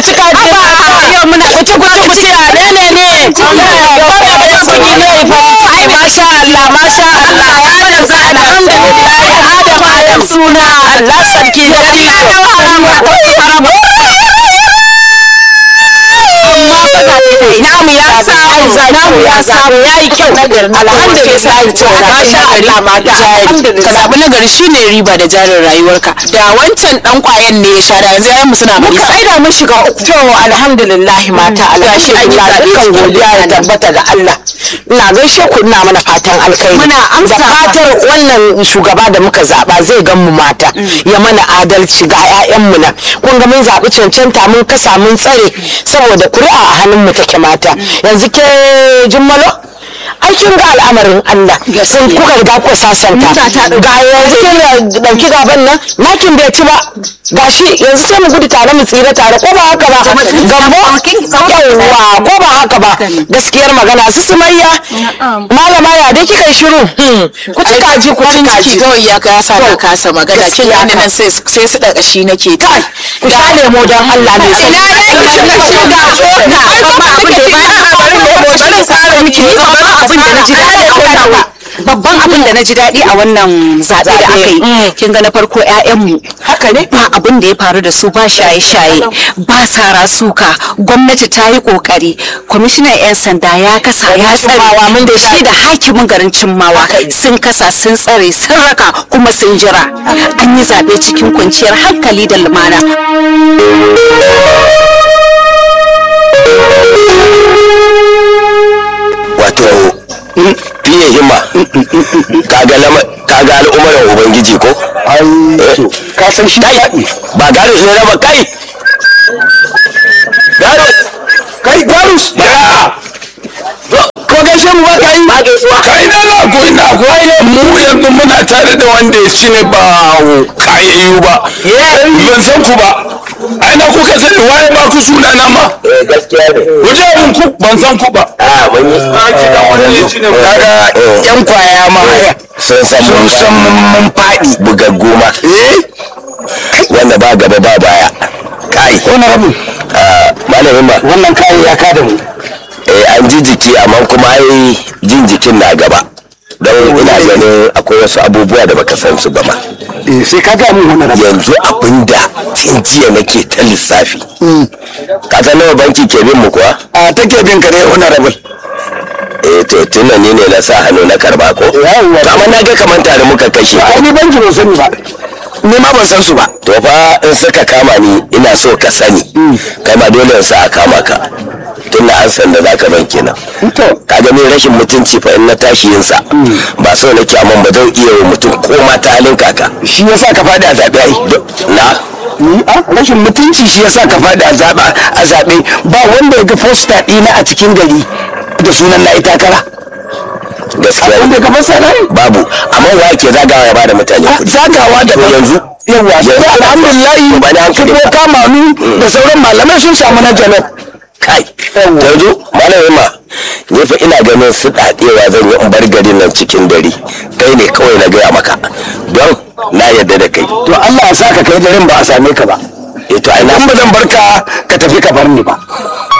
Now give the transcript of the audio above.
ci kaji yau muna kuci kuci kuci a ne ne ne ai masha Allah masha Allah wannan za a alhamdulillah Adam Adam suna Allah sarki da namu ya samu namu ya samu yayi kyau alhamdulillah masha Allah mata alhamdulillah ka zaɓi nagari shine riba da jarin rayuwarka da wancan dan kwayan ne ya sha da yanzu yayan mu suna bari ai da mun shiga uku to alhamdulillah mata alhamdulillah dukkan godiya ya tabbata ga Allah ina gaishe ku ina mana fatan alkhairi Muna amsa da fatar wannan shugaba da muka zaba zai gan mu mata ya mana adalci ga ƴaƴan mu nan kun ga mun zabi cancanta mun kasa mun tsare saboda kuri'a a hannun mu take mata yanzu ke jummalo ai kin ga al'amarin Allah sun kuka riga ku sasanta ga yanzu kin dauki gaban nan nakin bai ci ba gashi yanzu sai mu gudu tare mu tsira tare ko ba haka ba gambo yawwa ko ba haka ba gaskiyar magana su sumayya malama ya dai kika yi shiru ku ci kaji ku ci kaji ciki kawai ya ka sa na kasa magana kin gane nan sai sai su daga shi nake ta ku sha lemo don Allah ne sai ina ne ki shiga shiga na ai ba abin da ba tsara miki babban abin da naji daɗi babban abin da naji daɗi a wannan zaɓe da aka yi kin ga na farko ƴaƴanmu haka ne ba abin da ya faru da su ba shaye-shaye ba sara suka gwamnati ta yi kokari kwamishinan 'yan sanda ya kasa ya tsare mun da shi da hakimin garin cimmawa sun kasa sun tsare sun raka kuma sun jira an yi zaɓe cikin kwanciyar hankali da lumana wato fiye himma kaga lama kaga al'umarin ubangiji ko ai ka san shi daɗi ba garus ne raba kai garus kai garus ya ko gaishe mu ba ka yi ba gaisuwa kai na na ko ina ko mu yanzu muna tare da wanda ya ci ne ba kayayyu ba ban san ku ba ai na kuka sani waye ba ku suna na ma eh gaskiya ne wajen abin ku ban san ku ba a mun yi kaga yan kwaya ma sun san sun mun san mun faɗi bugaggu ma eh wanda ba gaba ba baya kai wani rabu ah, malamin ba wannan kayan ya kada mu eh an ji jiki amma kuma ai jin jikin na gaba don ina ganin akwai wasu abubuwa da baka san su ba ma eh sai ka ga mun wannan rabu yanzu abinda tun jiya nake ta lissafi ka san nawa banki ke bin mu kuwa a take bin ka ne wannan rabu eh to tun ni ne na sa hannu na karba ko Yawwa. to amma na ga kamar tare muka kashe ai ni banki ban sani ba ni ma ban san su ba to fa in suka kama ni ina so ka sani kai ma dole in sa a kama ka tun da an san da zaka ban kenan to ka ga ni rashin mutunci fa in na tashi yin sa ba so nake amma ba zan iya wa mutum ko ma ta halin kaka shi yasa ka faɗi a zaɓe ai na ni a rashin mutunci shi yasa ka faɗi a zaɓa a zaɓe ba wanda ya ga fosta ɗina a cikin gari da sunan na takara gaskiya wanda ka fasa na babu amma wa ke zagawa ya bada mutane kuɗi zagawa da To yanzu yawa sai yanzu alhamdulillah ba ni hankali ko kama ni da sauran malamai sun samu na jalab kai yanzu malamin ma ni fa ina ganin su dadewa zan yi in bar garin nan cikin dare kai ne kawai na gaya maka don na yarda da kai to Allah ya saka kai garin ba a same ka ba eh to ai na in ba zan barka ka tafi ka bar ni ba